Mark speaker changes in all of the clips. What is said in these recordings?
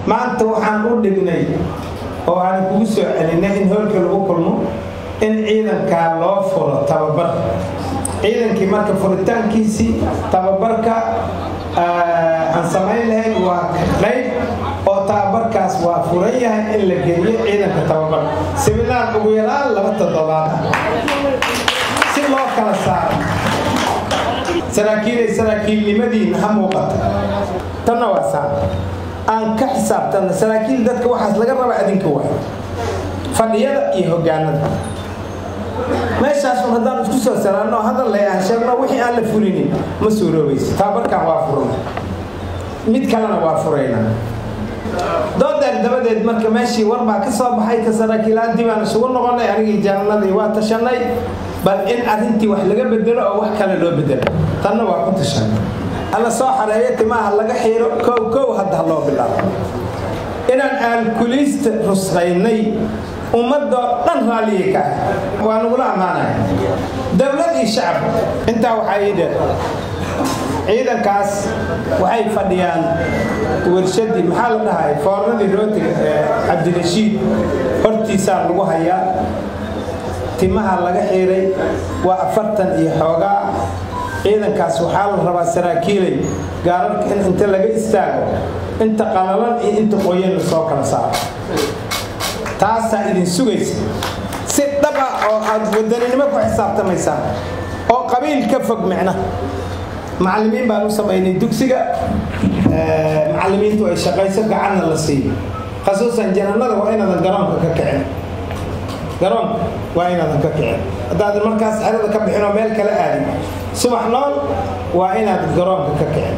Speaker 1: maanta waxaan u dhignay oo aan kugu soo celinay in hoolka lagu kulmo in ciidankaa loo furo tababar ciidankii marka furitaankiisii tababarka aan samayn lahayn waa qayb oo tababarkaas waa furan yahay in la geeyo ciidanka tababar siminaar ugu yaraan laba toddobaad ah si loo kala saaro saraakiilay saraakiilnimadiina ha muuqata tanna waa saan aan ka xisaabtanna saraakiil dadka waxaas laga raba adinka waay fadhiyada iyo hogaanada meeshaasun haddaan isku soo salaanno hadal le aan sheegno wixii aan la fulinin ma suuroobayso tababarkan waa furna mid kalena waa furayna doodeer dabadeed marka meeshii war baa ka soo baxay ka saraakiilaantii baan isugu noqonay anigii jaanadii waa tashanay bal in arrintii wax laga bedelo oo wax kale loo bedelo tanna waa ku tashanay alla soo xareeyo timaha laga xiiro kow kow hadda loo bilaabo inaan aalkuliista rusqaynay ummadoo dhan raalliya ka ah waa nagula ammaanaya dowlad iyo shacab intaa waxaa ii dheer ciidankaas waxay fadhiyaan warshadii maxaa la dhahay foornadii rootiga ee cabdirashiid hortiisaa lagu hayaa timaha laga xiiray waa afartan iyo xoogaa ciidankaas waxaa la rabaa saraakiilay gaararka in inta laga istaago inta qalalan iyo inta qoyan la soo kala saaro taasaa idin sugaysa si dhaba oo aad wadaninimo ku xisaabtamaysaan oo qabiil ka fog micna macallimiin baan u samaynay dugsiga macallimiintu ay shaqayso gacanna la siiyo khasuusan jananada waa inaadan garoonka ka kicin garoonka waa inaadan ka kicin haddaadan markaas xerada ka bixin oo meel kala aadin subax nool waa inaad garoonka ka kicin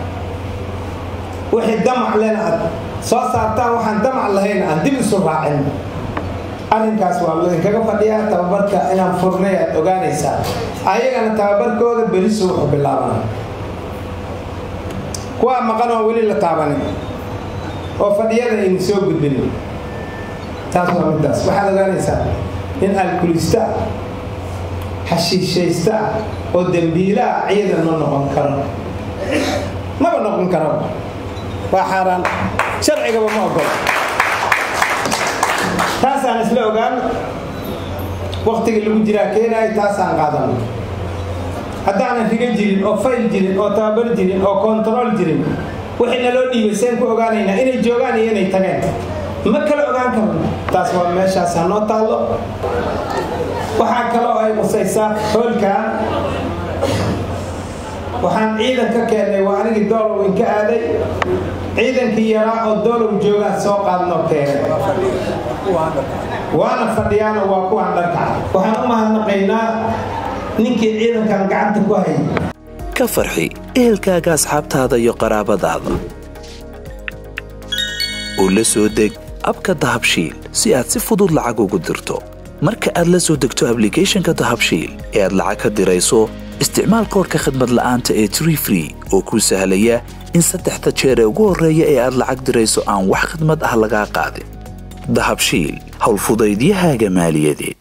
Speaker 1: wixii damac lena aad soo saartaan waxaan damac lahayn aan dib isu raacin arrinkaas waa laydinkaga fadhiyaa tababarka inaan furnay aad ogaanaysaa ayagana tababarkooda berisu wuxuu bilaabana kuwaa maqan oo weli la taabanin oo fadhiyada aynu soo gudbinin taas waa middaas waxaad ogaanaysaa in alkulista ah xashiishaysta ah oo dembiila ah ciidan ma noqon karo maba noqon karo waa xaaraan sharcigaba ma ogola taasaan isla ogaan waktigii lagu jiraa keenaay taasaan qaadano haddaanan riga jirin oo fayl jirin oo tababar jirin oo kontarool jirin wixii naloo dhiibay seen ku ogaanaynaa inay joogaan iyo inay tageen ma kala ogaan karno taas waa meeshaas ha noo taallo waxaa kaloo ay qusaysaa hoolkaa waxaan ciidan ka keennay waa anigii doolow inka aaday ciidankii yaraa oo doolow joogaan soo qaadnoo keenay waana fadhiyaano waa kuwaan dhankaca waxaan u mahadnaqaynaa ninkii ciidankan gacanta ku hayay
Speaker 2: ka farxi ehelkaaga asxaabtaada iyo qaraabadaada oo la soo deg abka dahabshiil si aad si fudud lacag ugu dirto marka aad la soo degto ablicathonka dahabshiil ee aad lacag ka dirayso isticmaal koorka khadmad la'aanta ee tree free oo kuu sahlaya in saddexda jeer ee ugu horreeya ee aad lacag dirayso aan wax khidmad ah lagaa qaadin dahabshiil howlfudaydiyahaaga maaliyadeed